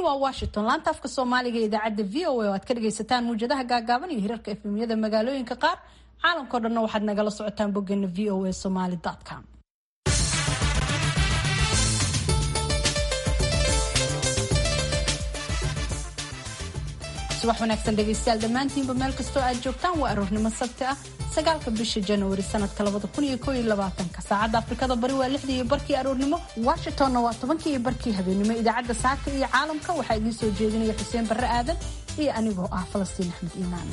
waa washington laanta afka soomaaliga ee idaacadda v o a oo aad ka dhagaysataan muwjadaha gaagaaban iyo hirarka efemyada magaalooyinka qaar caalamkao dhanna waxaad nagala socotaan boggeena v o a somaly com subax wanaagsan dhegaystayaal dhammaantiinba meel kastoo aad joogtaan waa aroornimo sabti ah sagaalka bisha januari sanadka labada kun iyo koo iyo labaatanka saacadda afrikada bari waa lixdii iyo barkii aroornimo washingtonna waa tobankii iyo barkii habeenimo idaacadda saaka iyo caalamka waxaa idiin soo jeedinaya xuseen barre aadan iyo anigoo ah falastiin axmed iimaan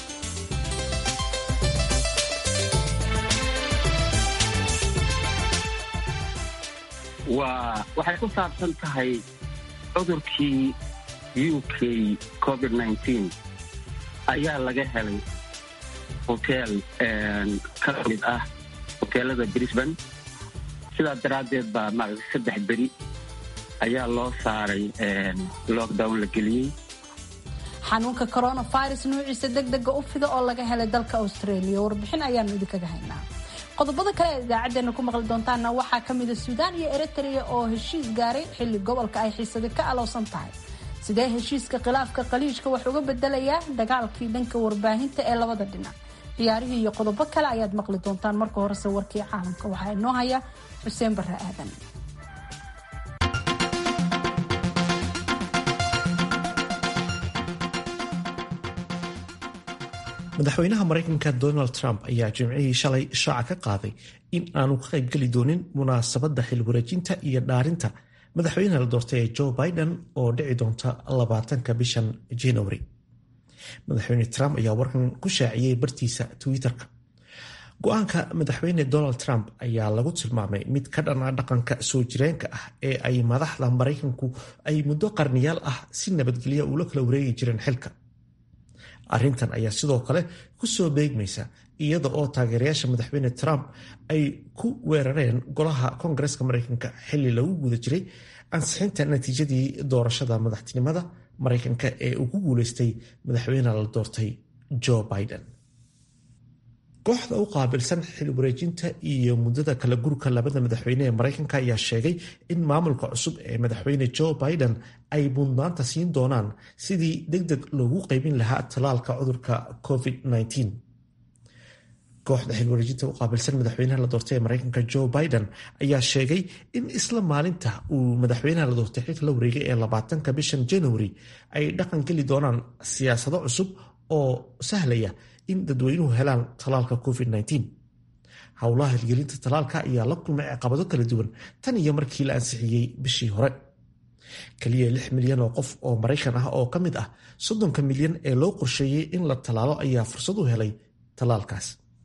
waa waxay ku saabsan tahay cudurkii u k covid nteen ayaa laga helay hoteel ka mid ah hoteelada brisbane sidaa daraaddeed baa maarata saddex beri ayaa loo saaray lockdown la geliyey xanuunka coronavirus nuuciisa deg dega u fida oo laga helay dalka australia warbixin ayaanu idinkaga haynaa qodobada kale ee idaacadeena ku maqli doontaana waxaa ka mida suudaan iyo eritrea oo heshiis gaaray xilli gobolka ay xiisada ka alowsan tahay sidee heshiiska khilaafka qaliijka wax uga bedelayaa dagaalkii dhanka warbaahinta ee labada dhinac ciyaarihii iyo qodobo kale ayaad maqli doontaan marka horese warkii caalamka waxaa inoo haya xuseen barre aadan madaxweynaha maraykanka donald trump ayaa jimcihii shalay shaaca ka qaaday in aanu ka qaybgeli doonin munaasabadda xilwareejinta iyo dhaarinta madaxweynaha la doortay ee joe biden oo dhici doonta labaatanka bishan january madaxweyne trump ayaa warkan ku shaaciyey bartiisa twitter-ka go-aanka madaxweyne donald trump ayaa lagu tilmaamay mid ka dhana dhaqanka soo jireenka ah ee ay madaxda maraykanku ay muddo qarniyaal ah si nabadgelya ula kala wareegi jireen xilka arrintan ayaa sidoo kale ku soo beegmaysa iyada oo taageerayaasha madaxweyne trump ay ku weerareen golaha koongareska maraykanka xilli lagu guda jiray ansixinta natiijadii doorashada madaxtinimada maraykanka ee uu ku guuleystay madaxweyne la doortay joe biden kooxda u qaabilsan xil wareejinta iyo muddada kala gurka labada madaxweyne ee maraykanka ayaa sheegay in maamulka cusub ee madaxweyne joe biden ay mudnaanta siin doonaan sidii deg deg loogu qaybin lahaa tallaalka cudurka covid-19 kooxda xilwareejinta u qaabilsan madaxweynaha la doortay ee maraykanka joe biden ayaa sheegay in isla maalinta uu madaxweynaha la doortay xilka la wareegay ee labaatanka bishan january ay dhaqan geli doonaan siyaasado cusub oo sahlaya in dadweynuhu helaan tallaalka covid-19 howlaha hirgelinta tallaalka ayaa la kulmay caqabado kala duwan tan iyo markii la ansixiyey bishii hore keliya lix milyan oo qof oo maraykan ah oo ka mid ah soddonka milyan ee loo qorsheeyey in la tallaalo ayaa fursad u helay tallaalkaas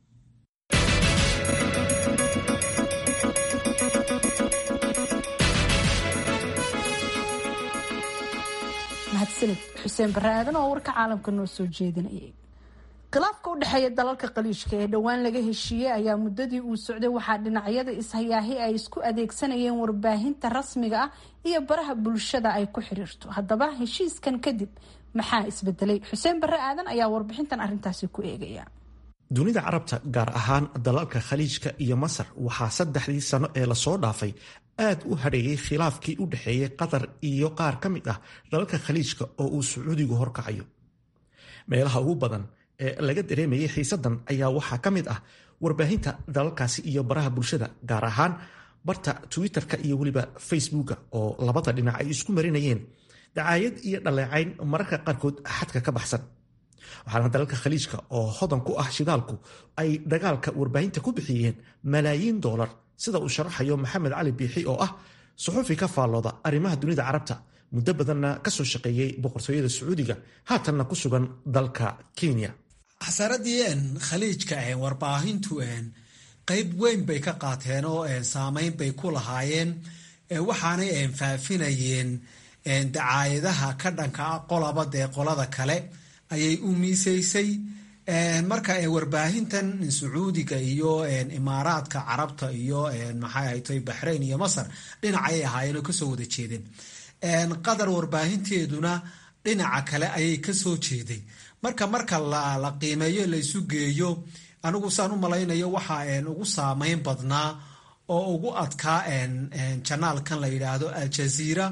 mahadsanid xuseen barre aadan oo warka caalamka noo soo jeedinayay khilaafka u dhexeeya dalalka qaliijka ee dhowaan laga heshiiyey ayaa muddadii uu socday waxaa dhinacyada ishayaahi ay isku adeegsanayeen warbaahinta rasmiga ah iyo baraha bulshada ay ku xiriirto haddaba heshiiskan kadib maxaa isbedelay xuseen barre aadan ayaa warbixintan arrintaasi ku eegaya dunida carabta gaar ahaan dalalka khaliijka iyo masar waxaa saddexdii sano ee lasoo dhaafay aad u hadheeyay khilaafkii u dhexeeyey qatar iyo qaar ka mid ah dalalka khaliijka oo uu sacuudigu horkacayo meelaha ugu badan ee laga dareemayay xiisadan ayaa waxaa ka mid ah warbaahinta dalalkaasi iyo baraha bulshada gaar ahaan barta twitter-ka iyo weliba facebooka oo labada dhinac ay isku marinayeen dacaayad iyo dhaleecayn mararka qaarkood xadka ka baxsan waxaana dalalka khaliijka oo hodan ku ah shidaalku ay dagaalka warbaahinta ku bixiyeen malaayiin doolar sida uu sharaxayo maxamed cali biixi oo ah suxufi ka faallooda arrimaha dunida carabta muddo badanna kasoo shaqeeyey boqortooyada sacuudiga haatanna ku sugan dalka kenya xasaradii khaliijka warbaahintu qayb weyn bay ka qaateen oo saameyn bay ku lahaayeen waxaanay faafinayeen dacaayadaha ka dhanka qolaba dee qolada kale ayay u miisaysay marka warbaahintan sacuudiga iyo imaaraadka carabta iyo maxay ahaytay baxrayn iyo masar dhinacayay ahaayeen oo kasoo wada jeedeen qatar warbaahinteeduna dhinaca kale ayay kasoo jeeday marka marka la qiimeeyo laysu geeyo anigu saan u malaynayo waxaa ugu saameyn badnaa oo ugu adkaa janaalkan la yidhaahdo aljaziira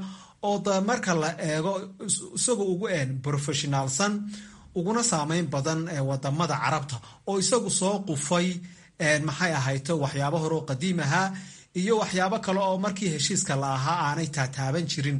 oo da marka la eego isagu ugu professionaalsan uguna saameyn badan wadamada carabta oo isagu soo qufay maxay ahayto waxyaabo horeo qadiim ahaa iyo waxyaabo kale oo markii heshiiska la ahaa aanay taataaban jirin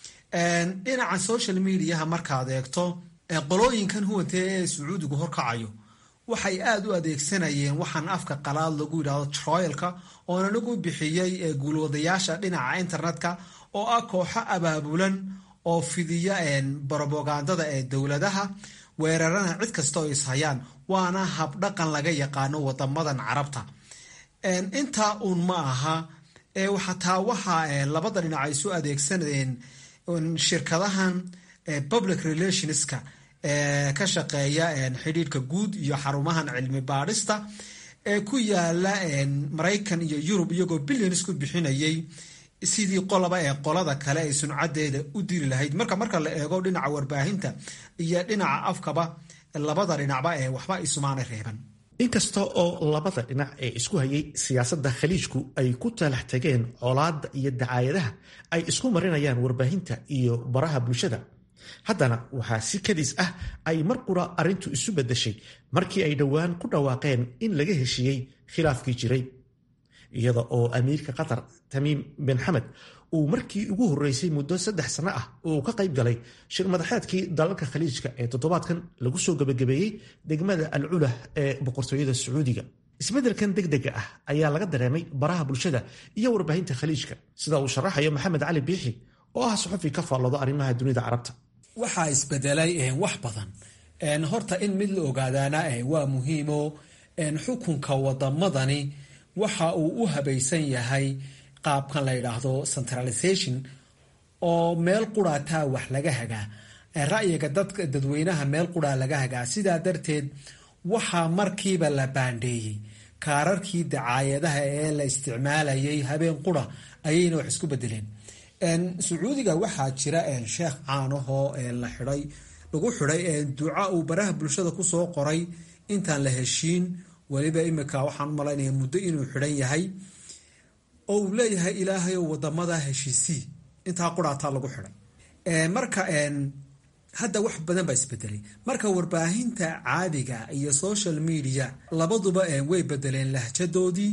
dhinaca social mediaha markaad eegto qolooyinkan huwantee ee sacuudigu horkacayo waxay aada u adeegsanayeen waxaan afka qalaad lagu yidhahdo troyalka oon anigu bixiyey guulwadayaasha dhinaca internetka oo ah kooxo abaabulan oo fidiya brobagandada ee dowladaha weerarana cid kasta oo ishayaan waana habdhaqan laga yaqaano wadamadan carabta intaa uun ma aha xataa waxa labada dhinac ay su adeegsanayeen shirkadahan public relationska ka shaqeeya xidhiirka guud iyo xarumahan cilmi baadhista ee ku yaala maraykan iyo yurub iyagoo billions ku bixinayay sidii qolaba ee qolada kale ay suncadeeda u diri lahayd marka marka la eego dhinaca warbaahinta iyo dhinaca afkaba labada dhinacba ee waxba isumaana reeban inkasta oo labada dhinac ee isku hayay siyaasadda khaliijku ay ku talax tageen colaadda iyo dacaayadaha ay isku marinayaan warbaahinta iyo baraha bulshada haddana waxaa si kadis ah ay mar qura arrintu isu beddeshay markii ay dhowaan ku dhawaaqeen in laga heshiiyey khilaafkii jiray iyada oo amiirka qatar tamiim bin xamed uu markii ugu horreysay muddo saddex sanno ah uu ka qayb galay shir madaxeedkii dalalka khaliijka ee toddobaadkan lagu soo gebagabeeyey degmada al culah ee boqortooyada sacuudiga isbeddelkan degdega ah ayaa laga dareemay baraha bulshada iyo warbaahinta khaliijka sida uu sharaxayo maxamed cali biixi oo ah suxufi ka faalloodo arrimaha dunida carabta waxaa isbedelay wax badan horta in mid la ogaadaana waa muhiimo xukunka wadamadani waxa uu u habaysan yahay qaabkan la yidhaahdo centralization oo meel quraataa wax laga hagaa ra'yiga dadka dadweynaha meel quraa laga hagaa sidaa darteed waxaa markiiba la baandheeyey kaararkii dacaayadaha ee la isticmaalayay habeen qura ayayna wax isku bedeleen sacuudiga waxaa jira sheekh caanahoo la xiday lagu xiday duca uu baraha bulshada kusoo qoray intaan la heshiin weliba imika waxaan u malaynaya muddo inuu xidhan yahay oo uu leeyahay ilaahayow wadamada heshiisii intaa quraataa lagu xidhay marka hadda wax badan baa isbedelay marka warbaahinta caadiga iyo social media labaduba way bedeleen lahjadoodii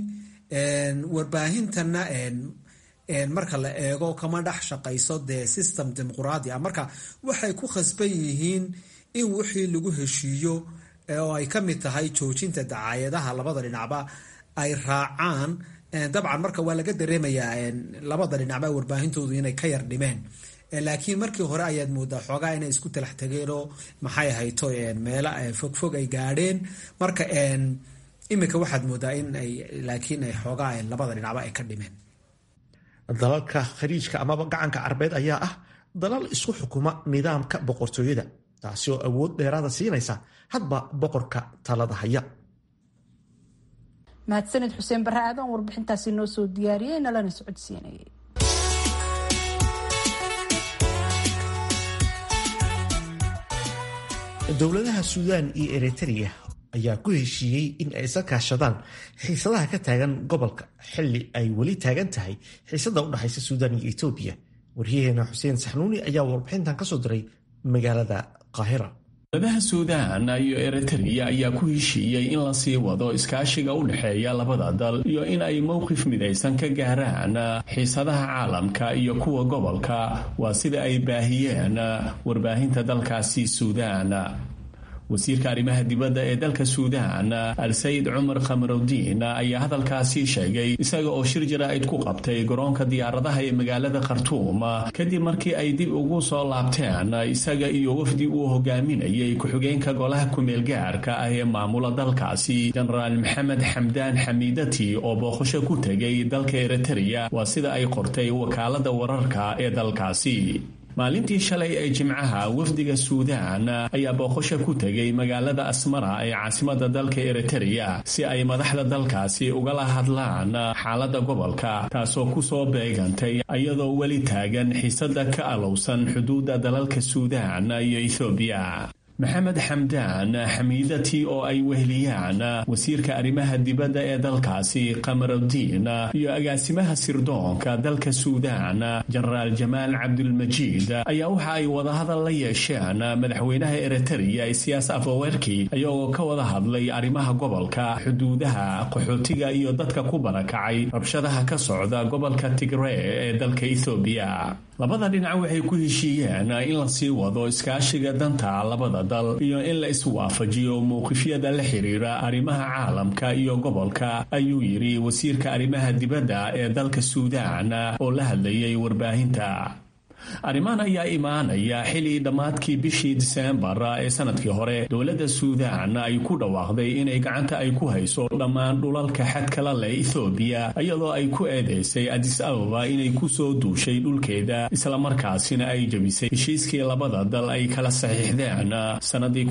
warbaahintana marka la eego kama dhex shaqayso dee system dimuquraadi ah marka waxay ku khasban yihiin in wixii lagu heshiiyo oo ay ka mid tahay joojinta dacaayadaha labada dhinacba ay raacaan dabcan marka waa laga dareemayaa labada dhinacba warbaahintoodu inay ka yar dhimeen laakiin markii hore ayaad moodaa xoogaa inay isku talax tageenoo maxay ahayto meelo fogfog ay gaadheen marka imika waxaad moodaa in ay laakiin ay xoogaa labada dhinacba ay ka dhimeen dalalka khaliijka amaba gacanka carbeed ayaa ah dalal isku xukuma nidaamka boqortooyada taasi oo awood dheeraada siinaysa hadba boqorka talada haya mahadsanid xuseen barre aadan warbixintaasi noo soo diyaariyey nalana socodsiinayay dowladaha suudaan iyo eritrea ayaa ku heshiiyey in ay isa kaashadaan xiisadaha ka taagan gobolka xili ay weli taagan tahay xiisada u dhexaysa suudaan iyo etoobiya waryaheena xuseen saxnuuni ayaa warbixintan kasoo diray magaalada qaahira dowladaha suudaan iyo eritrea ayaa ku heshiiyey in la sii wado iskaashiga u dhexeeya labada dal iyo in ay mowqif midaysan ka gaaraan xiisadaha caalamka iyo kuwa gobolka waa sida ay baahiyeen warbaahinta dalkaasi suudaan wasiirka arrimaha dibadda ee dalka suudaan al-sayid cumar khamaruddiin ayaa hadalkaasi sheegay isaga oo shir jaraa'id ku qabtay garoonka diyaaradaha ee magaalada khartuum kadib markii ay dib ugu soo laabteen isaga iyo wafdi uu hogaaminayay ku-xigeenka golaha kumeel gaarka ah ee maamula dalkaasi jenaraal maxamed xamdaan xamiidati oo booqasho ku tegay dalka eritrea waa sida ay qortay wakaalada wararka ee dalkaasi maalintii shalay ee jimcaha wafdiga suudaan ayaa booqasho ku tegay magaalada asmara ee caasimada dalka eritrea si ay madaxda dalkaasi ugala hadlaan xaaladda gobolka taasoo kusoo beegantay iyadoo weli taagan xiisada ka alowsan xuduudda dalalka suudaan iyo ethoobiya maxamed xamdaan xamiidati oo ay weheliyaan wasiirka arrimaha dibadda ee dalkaasi qamarudiin iyo agaasimaha sirdoonka dalka suudaan jenaraal jamaal cabdulmajiid ayaa waxa ay wadahadal la yeesheen madaxweynaha eritreya isiyaas afawerki iyagoo ka wada hadlay arrimaha gobolka xuduudaha qaxootiga iyo dadka ku barakacay rabshadaha ka socda gobolka tigree ee dalka ethoobiya labada dhinac waxay ku heshiiyeen in la sii wado iskaashiga danta labada dal iyo in la iswaafajiyo mowqifyada la xiriira arrimaha caalamka iyo gobolka ayuu yidhi wasiirka arrimaha dibadda ee dalka suudaan oo la hadlayay warbaahinta arrimahan ayaa imaanaya xili dhammaadkii bishii diseembar ee sanadkii hore dowladda suudaan ay ku dhawaaqday inay gacanta ay ku hayso dhammaan dhulalka xadkala leh ethoobiya iyadoo ay ku eedeysay adis ababa inay ku soo duushay dhulkeeda islamarkaasina ay jebisay heshiiskii labada dal ay kala saxiixdeen sannadii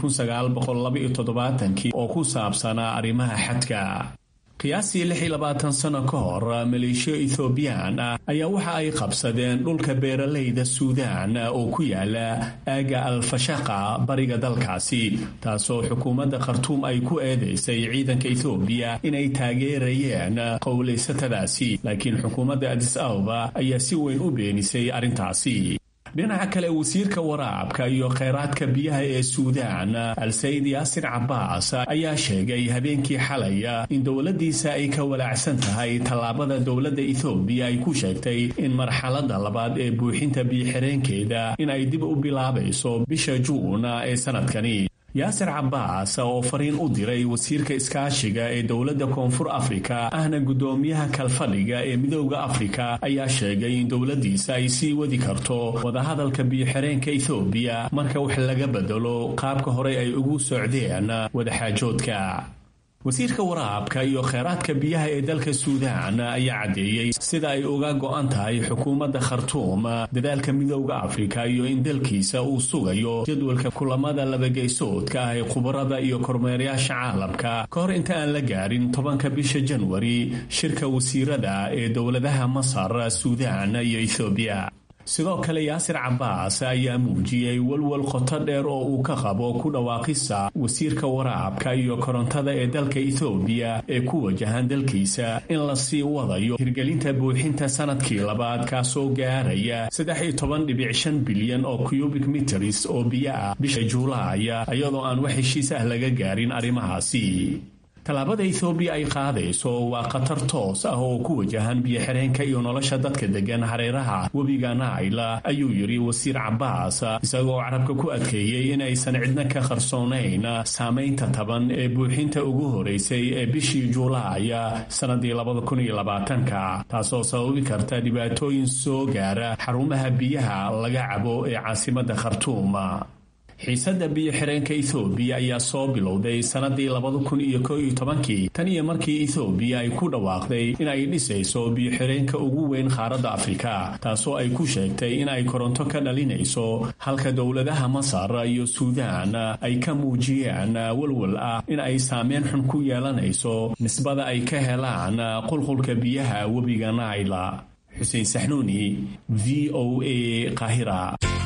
oo ku saabsanaa arrimaha xadka qiyaastii lix iyo labaatan sano ka hor maleeshiyo ethoobiyan ah ayaa waxa ay qabsadeen dhulka beeralayda suudaan oo ku yaala aaga alfashaqa bariga dalkaasi taasoo xukuumadda khartuum ay ku eedeysay ciidanka ethoobiya inay taageerayeen qowlaysatadaasi laakiin xukuumadda adis ababa ayaa si weyn u beenisay arrintaasi dhinaca kale wasiirka waraabka iyo kheyraadka biyaha ee suudaan al-sayid yaasir cabbaas ayaa sheegay habeenkii xalaya in dowladdiisa ay ka walaacsan tahay tallaabada dowladda ethoobiya ay ku sheegtay in marxaladda labaad ee buuxinta biyo-xireenkeeda in ay dib u bilaabayso bisha juun ee sanadkani yaasir cabbaas oo fariin u diray wasiirka iskaashiga ee dowladda koonfur afrika ahna guddoomiyaha kalfadhiga ee midooda afrika ayaa sheegay in dowladdiisa ay sii wadi karto wadahadalka biyo-xireenka ethoobiya marka wax laga bedelo qaabka horey ay ugu socdeen wadaxaajoodka wasiirka waraabka iyo kheyraadka biyaha ee dalka suudaan ayaa caddeeyey sida ay uga go'an tahay xukuumadda khartuum dadaalka midowda afrika iyo in dalkiisa uu sugayo jadwalka kulamada labageysoodka ah ee khubarada iyo kormeerayaasha caalamka ka hor inta aan la gaarin tobanka bisha janwari shirka wasiirada ee dowladaha masar suudaan iyo ethoobiya sidoo kale yaasir cabbaas ayaa muujiyey walwal qoto dheer oo uu ka qabo ku dhawaaqisa wasiirka waraabka iyo korontada ee dalka ethoobiya ee ku wajahan dalkiisa in la sii wadayo hirgelinta buuxinta sanadkii labaad kaasoo gaaraya saddex iyo toban dhibic shan bilyan oo cubic miters oo biyo ah bisha juulaaya iyadoo aan wax heshiis ah laga gaarin arrimahaasi tallaabada ethoobiya ay qaadayso waa khatar toos ah oo ku wajahan biyo-xireenka iyo nolosha dadka deggan hareeraha webiga naayla ayuu yidhi wasiir cabbaas isagoo carabka ku adkeeyey inaysan cidna ka qarsoonayn saamaynta taban ee buuxinta ugu horeysay ee bishii juulaaya sannadii labadakuniyolabaatanka taasoo sababi karta dhibaatooyin soo gaara xarumaha biyaha laga cabo ee caasimadda khartuum xiisadda biyo-xireenka ethoobiya ayaa soo bilowday sannadii labada kun iyo ko iyo tobankii tan iyo markii ethoobiya ay ku dhawaaqday in ay dhisayso biyo-xireenka ugu weyn qaaradda afrika taasoo ay ku sheegtay in ay koronto ka dhalinayso halka dowladaha masar iyo suudaan ay ka muujiyeen walwal ah in ay saameyn xun ku yeelanayso nisbada ay ka helaan qulqulka biyaha webiga naayla xuseen saxnuuni v o a qaahira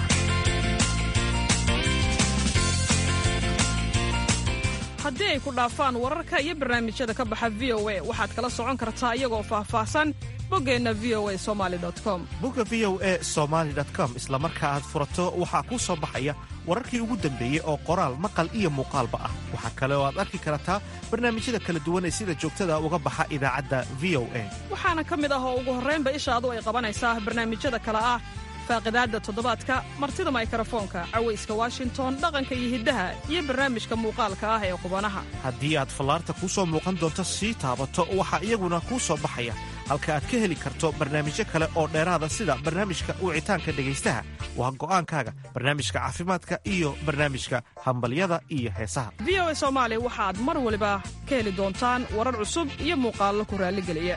haddii ay ku dhaafaan wararka iyo barnaamijyada ka baxa v o a waxaad kala socon kartaa iyagoo faahfaahsan boggeenna v o a somali com bogga v o e somaali com isla marka aad furato waxaa kuu soo baxaya wararkii ugu dambeeyey oo qoraal maqal iyo muuqaalba ah waxaa kale oo aad arki kartaa barnaamijyada kala duwan ee sida joogtada uga baxa idaacadda v o a waxaana ka mid ah oo ugu horraynba ishaadu ay qabanaysaa barnaamijyada kale ah faaqidaadda toddobaadka martida maykarafoonka cawayska washington dhaqanka iyo hiddaha iyo barnaamijka muuqaalka ah ee qubanaha haddii aad fallaarta kuu soo muuqan doonto sii taabato waxaa iyaguna kuu soo baxaya halka aad ka heli karto barnaamijyo kale oo dheeraada sida barnaamijka wicitaanka dhegaystaha waa go'aankaaga barnaamijka caafimaadka iyo barnaamijka hambalyada iyo heesaha v o a soomaali waxaad mar waliba ka heli doontaan warar cusub iyo muuqaallo ku raalligeliya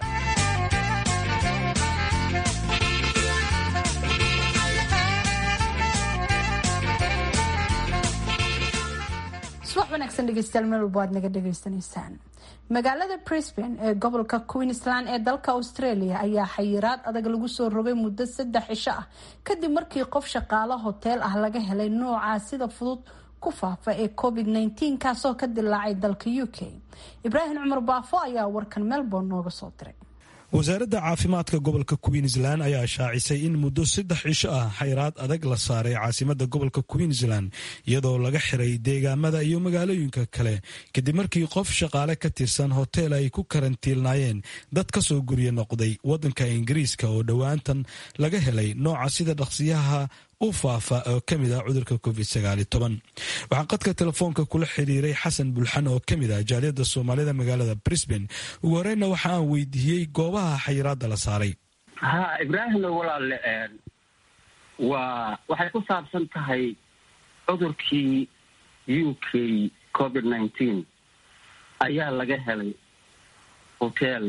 subax wanaagsan dhegeystayaal meel walba aad naga dhegaysanaysaan magaalada brisbane ee gobolka queensland ee dalka australia ayaa xayiraad adag lagu soo rogay muddo saddex cisho ah kadib markii qof shaqaalo hoteel ah laga helay noocaa sida fudud ku faafa ee covid -19 kaasoo ka dilaacay dalka u k ibraahim cumar baafo ayaa warkan melbourne nooga soo diray wasaaradda caafimaadka gobolka queensland ayaa shaacisay in muddo saddex cisho ah xayraad adag la saaray caasimadda gobolka queensland iyadoo laga xiray deegaamada iyo magaalooyinka kale kadib markii qof shaqaale ka tirsan hoteel ay ku karantiilnaayeen dad ka soo gurya noqday waddanka ingiriiska oo dhowaantan laga helay nooca sida dhaqsiyaha u faafa oo ka mid ah cudurka covid waxaan qadka telefoonka kula xiriiray xasan bulxan oo ka mid ah jaaliyadda soomaalida magaalada brisbane ugu horeyna waxa aan weydiiyey goobaha xayiraadda la saaray ha ibraahimna walaale waa waxay ku saabsan tahay cudurkii u k covid nineteen ayaa laga helay hotel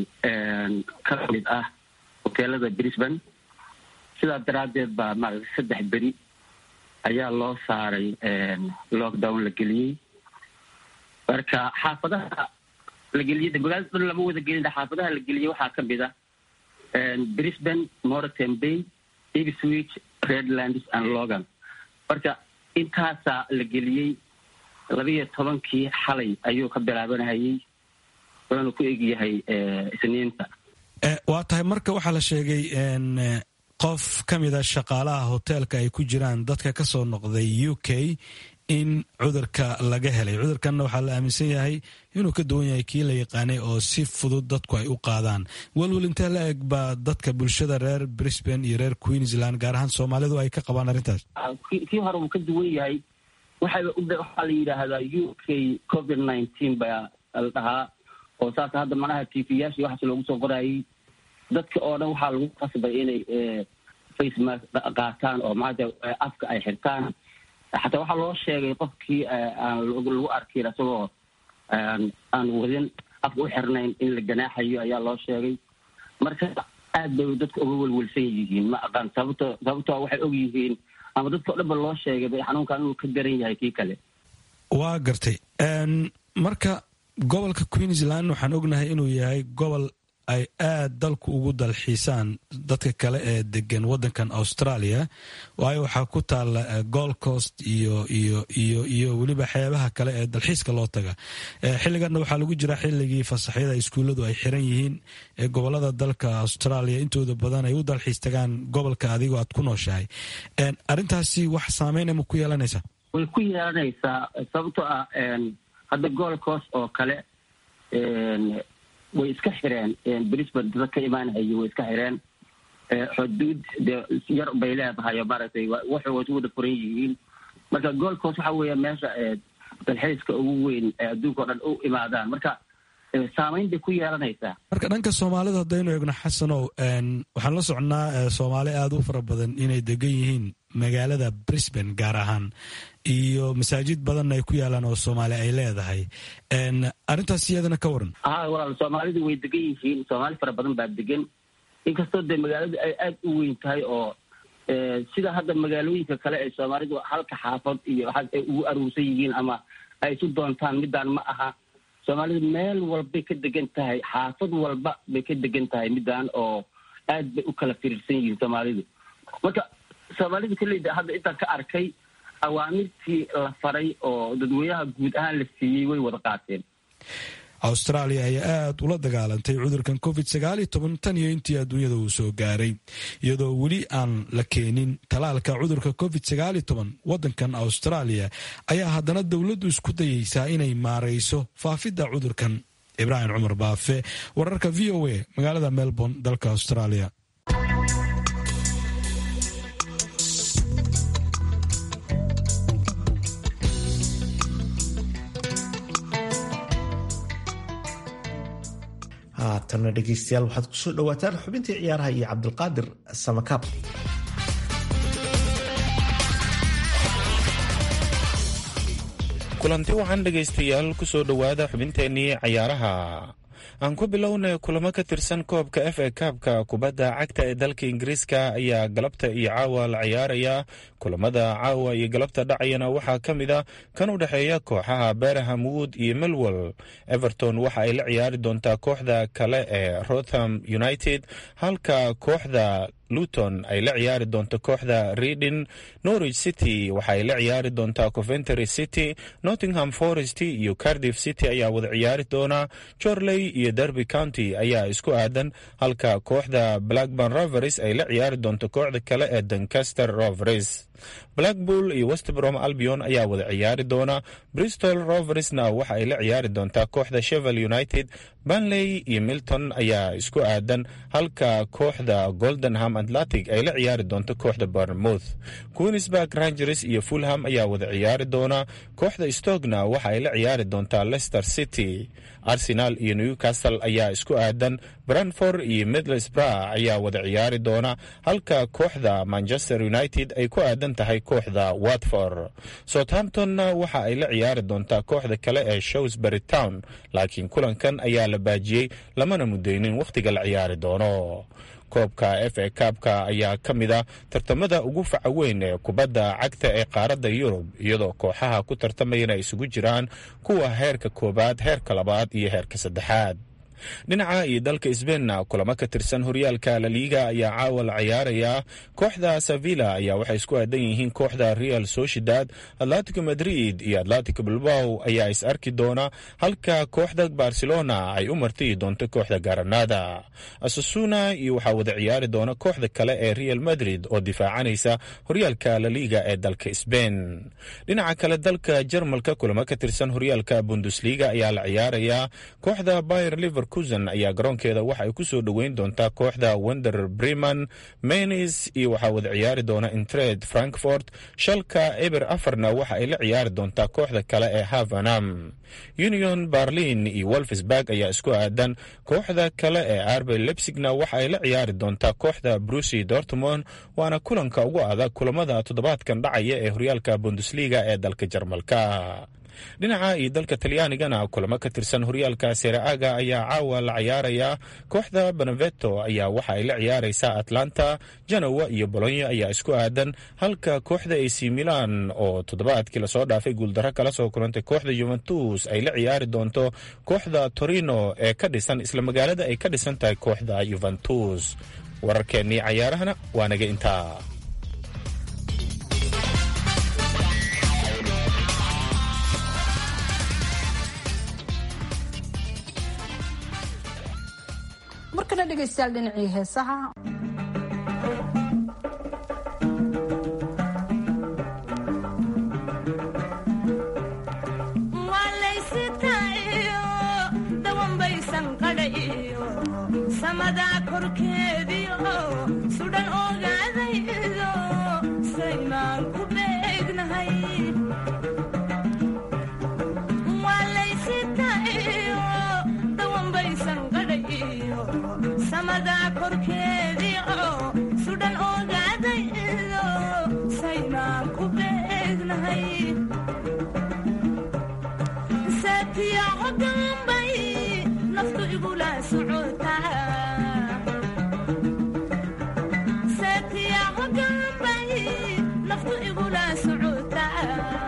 ka mid ah hoteelada brisbane sidaa daraaddeed baa maarata saddex beri ayaa loo saaray lockdown la geliyey marka xaafadaha la geliyey magaalada dhan lama wada gelin xaafadaha la geliyey waxaa ka mid ah brisbane moreton bay ipswich redlands and logan marka intaasaa la geliyey labiiyo tobankii xalay ayuu ka bilaabanayay wuxuuna ku egyahay isniinta waa tahay marka waxaa la sheegay qof ka mida shaqaalaha hoteelka ay ku jiraan dadka ka soo noqday u k in cudurka laga helay cudurkanna waxaa la aaminsan yahay inuu ka duwan yahay kii la yaqaanay oo si fudud dadku ay u qaadaan welwel intee la eg baa dadka bulshada reer brisbane iyo reer queensland gaar ahaan soomaalidu ay ka qabaan arrintaas kii hore wuu ka duwan yahay waxaa la yidhaahdaa u k covid nineteen baa la dhahaa oo saas hadda manaha t v yaashii waxaas loogu soo qorayay dadka oo dhan waxaa lagu qasbay inay face mask qaataan oo maanta afka ay xirtaan xataa waxaa loo sheegay qofkii aan lagu arkin isagoo aan wadin afka u xirnayn in la ganaaxayo ayaa loo sheegay marka aad bay dadka uga welwelsan yihiin ma aqaan sababto sababtoo waxay og yihiin ama dadka o dhan ba loo sheegay bay xanuunkan inuu ka garan yahay kii kale waa gartay marka gobolka queensland waxaan ognahay inuu yahay gobol ay aad dalku ugu dalxiisaan dadka kale ee degan wadankan australia waayo waxaa ku taala gold coast iyo iyo iyo iyo weliba xeebaha kale ee dalxiiska loo taga xilliganna waxaa lagu jira xilligii fasaxyada iskuulladu ay xiran yihiin ee gobolada dalka australia intooda badan ay u dalxiis tagaan gobolka adigoo aad ku nooshahay arrintaasi wax saameyn ma ku yeelanaysaa way ku yeelanaysaa sababtoo ah hadda gold coast oo kale way iska xireen brisbane dada ka imaanhayo way iska xireen xuduud dee yar bay leedahay oo maaragtay waxay way wada furan yihiin marka gold coast waxa weeya meesha dalxiiska ugu weyn ee adduunka o dhan u imaadaan marka saamayn bay ku yeelanaysaa marka dhanka soomaalida haddaynu eegno xasanow waxaan la socnaa soomaali aada u fara badan inay degan yihiin magaalada brisbane gaar ahaan iyo masaajid badanna ay ku yaalaan oo soomaali ay leedahay arrintaas iyadana ka waran ha walaal soomaalidu way degan yihiin soomaali fara badan baa degan inkastoo dee magaaladu ay aada u weyn tahay oo sida hadda magaalooyinka kale ee soomaalidu halka xaafad iyo waxaas ay ugu aruursan yihiin ama ay isu doontaan midaan ma aha soomaalidu meel walbay ka degan tahay xaafad walba bay ka degan tahay midaan oo aad bay u kala firiirsan yihiin soomaalidu marka soomaalidu kolleyda hadda intaan ka arkay awaamirtii la faray oo dadweynaha guud ahaan la siiyey way wada qaateen australia ayaa aad ula dagaalantay cudurkan covid sagaaliyo toban tan iyo intii adduunyada uu soo gaaray iyadoo weli aan la keenin talaalka cudurka covid sagaaliyo toban waddankan australia ayaa haddana dowladdu isku dayeysaa inay maarayso faafidda cudurkan ibraahim cumar baafe wararka v o a magaalada melbourne dalka australia haatanna dhegeystayaal waxaad kusoo dhawaataan xubintii ciyaaraha iyo cabdulqaadir samakaab kulanti waxaan dhegaystayaal kusoo dhowaada xubinteennii cayaaraha aan ku bilownay kulamo ka tirsan koobka f a kaabka kubadda cagta ee dalka ingiriiska ayaa galabta iyo caawa la ciyaaraya kulamada caawa iyo galabta dhacayana waxaa ka mid a kan u dhexeeya kooxaha beraham wood iyo melwell everton waxa ay la ciyaari doontaa kooxda kale ee rotham united halka kooxda luton ay la ciyaari doonto kooxda reading norwich city waxaay la ciyaari doontaa coventry city nottingham forest iyo cardiff city ayaa wada ciyaari doona jorley iyo derby county ayaa isku aadan halka kooxda blackburn rovers ay la ciyaari doonto kooxda kale ee doncaster rovers blackpool iyo westbrom albion ayaa wada ciyaari doona bristol roversna waxa ay la ciyaari doontaa kooxda shevel united banley iyo milton ayaa isku aadan halka kooxda goldenham atlantic ay la ciyaari doonto kooxda bournemouth queensburg rangers iyo fulham ayaa wada ciyaari doona kooxda stogna waxa ay la ciyaari doontaa leicester city arsenal iyo newcastle ayaa isku aadan branford iyo middlesbrough ayaa wada ciyaari doona halka kooxda manchester united ay ku aadan tahay kooxda watford southamptonna waxa ay la ciyaari doontaa kooxda kale ee showsbury town laakiin kulankan ayaa la baajiyey lamana mudeynin wakhtiga la ciyaari doono koobka f a kaabka ayaa ka mid a tartamada ugu faca weyn ee kubadda cagta ee qaaradda yurub iyadoo kooxaha ku tartamayana isugu jiraan kuwa heerka koowaad heerka labaad iyo heerka saddexaad dhinaca iyo dalka sbeinna kulamo ka tirsan horyaalka laliiga ayaa caawa la ciyaaraya kooxda sevilla ayaa waxay isku aadan yihiin kooxda real sociedad atletico madrid iyo atletico bilbao ayaa is arki doona halka kooxda barcelona ay u martiyi doonto kooxda garanada asasuna iyo waxaa wada ciyaari doona kooxda kale ee real madrid oo difaacanaysa horyaalka laliiga ee dalka sbein dhinaca kale dalka jarmalka kulamo ka tirsan horyaalka bundesliga ayaa la ciyaaraya kooxda bayer liver ayaa garoonkeeda waxa ay ku soo dhoweyn doontaa kooxda wender breman menis iyo waxaa wada ciyaari doona intred frankfort shalka eber afarna waxa ay la ciyaari doontaa kooxda kale ee havanam union berlin iyo wolfsburg ayaa isku aadan kooxda kale ee arbe lebsigna waxa ay la ciyaari doontaa kooxda brusi dortmond waana kulanka ugu adag kulamada toddobaadkan dhacaya ee horyaalka bundesliga ee dalka jarmalka dhinaca iyo dalka talyaanigana kulamo ka tirsan horyaalka seraaga ayaa caawa la ciyaaraya kooxda beneveto ayaa waxa ay la ciyaaraysaa atlanta janowa iyo bolonyo ayaa isku aadan halka kooxda ac milan oo toddobaadkii lasoo dhaafay guuldaro kala soo kulantay kooxda yuventus ay la ciyaari doonto kooxda torino ee ka dhisan isla magaalada ay ka dhisan tahay kooxda yuventus wararkeennii cayaarahana waa naga intaa markana dhegaystayaal dhinacii heesaha samadaa korkeediio sudhan ogaadaydo saymaan ku beegnahay waalaysitaiyo dawanbaysan qadhayiyo samadaa korkeediio sudhan ogaadaydo saymaan ku beegnahay saatiyaco dambay naftu igula socotaa saatiyaco dambay naftu igula socotaa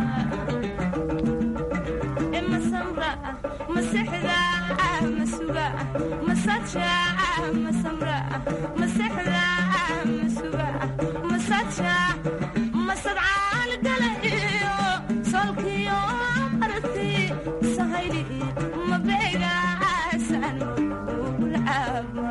e masamra masexda masuga masaja masamra masexda masuga masaja masadcaal gala iyo solkiyo arti sahayli mabeegaasan ulcaaba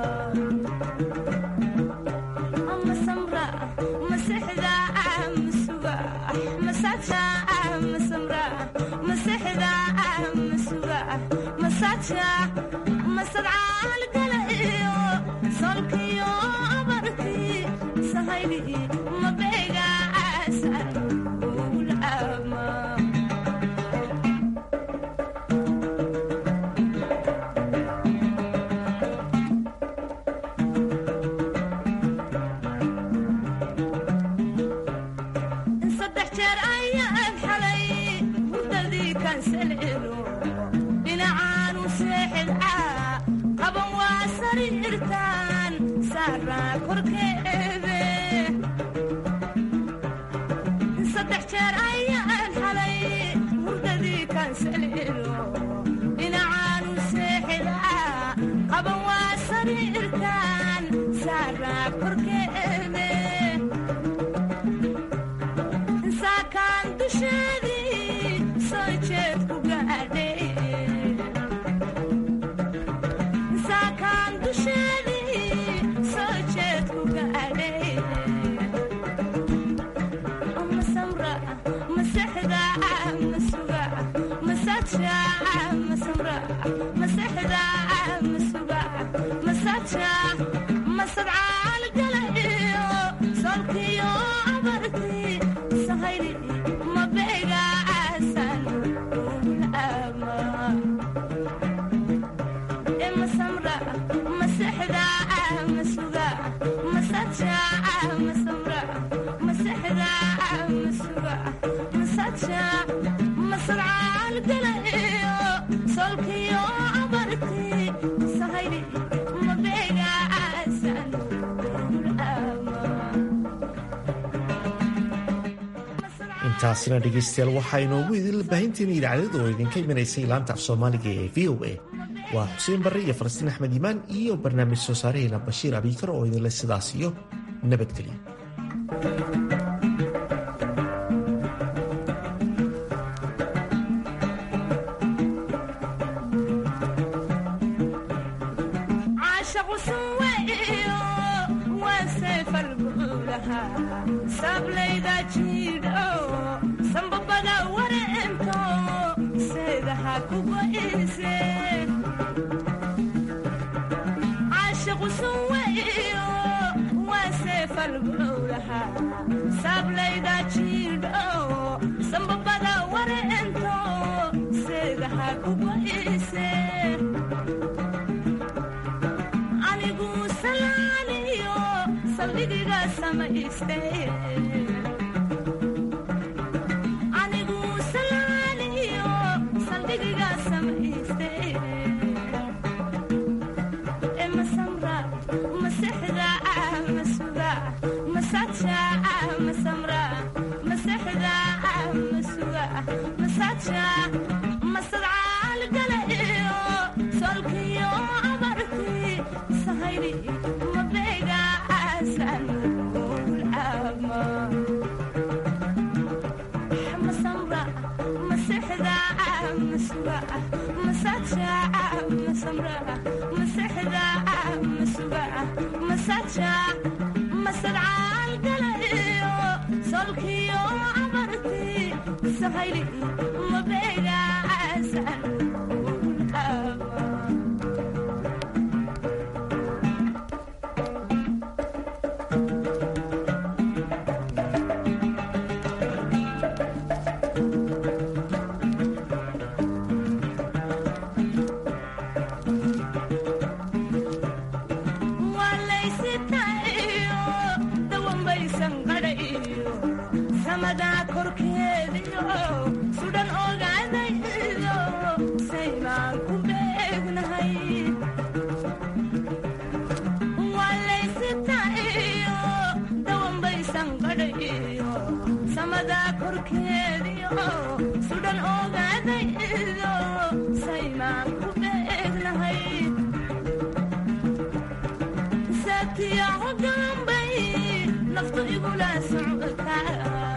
masamra masexda masuga masaja masamra masexda masuga masaja masadcaal gala iyo solkiyo abarti sahayli mabeegaasan ulcaaba saddex jeer ayaan xalay hurdadii kansalcelo dhinacaanu seexidcaa qaban waa sariirtaan saaraa korkeede saddex jeer ayaan xalay hurdadii kansalcelo dhinacaanu seexidcaa qaban waa sariirtaan saara korkeede saakaan dusheedii soo jeed ku gaadhe saakaan dusheedii soo jeed ku gaadhe masamra masexda masuga masaja masamra masexda masuga masaja masadcaal gala iyo solkiyo abarti sahayli mabega asan ama masamra masexda masuga masaja masamra masexda masuga masaja masadcaal gala iyo solkiyo abarti sahayli mabega asan intaasina dhegaystayaal waxaa inoogu idin baahinteena idaacadada oo idinka imanaysay laanta af soomaaliga ee v o a waa xuseen barre iyo falastiin axmed iimaan iyo barnaamij soo saaraheena bashiir abiikar oo idinle sidaas iyo nabadgelyo caashaqu suweyo waa seefal buulaha sablayda jiidho sambabada wareento seedaha kugo'ise caashaqu suweyo waa seefal buulaha sablayda jiidho sambabada wareento seedaha kugo'ise anigu salaaniyo saldhigiga samayste anigu salaaniyo saldhigiga samayste e masamra masexda masuga masaja masamra masexda masuga masaja masadcaal gala iyo solkiyo abarti sahayli mabega asan ama masamra masexda masuga masaja masamra masexda masuga masaja masadcaal gala iyo solkiyo abarti sahayli mabega asan ama walaysitayo dawanbaysan qadhayo samadaa korkeediyo sudhan ogaadaydo saybaan ku beegnahay walaysitayo dawanbaysan qadhayo samadaa korkeediyo sudhan ogaadaydo saybaan ku beegnahay saatiyaco gambay naftu igula socdaa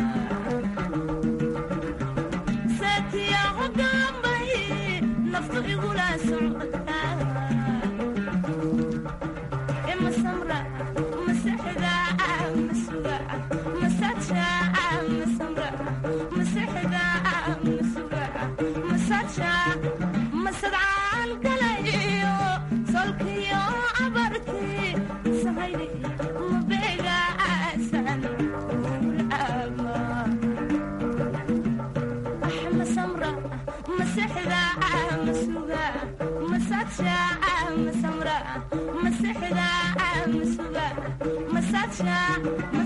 saatiyaco gambay naftu igula socdaa e masamra masexda masuga masaja masamra masexda masuga masaja masadcaal gala iyo solkiyo abarti sahayli mabega asan ama masamra masexda masuga masaja masamra masexda masuga masaja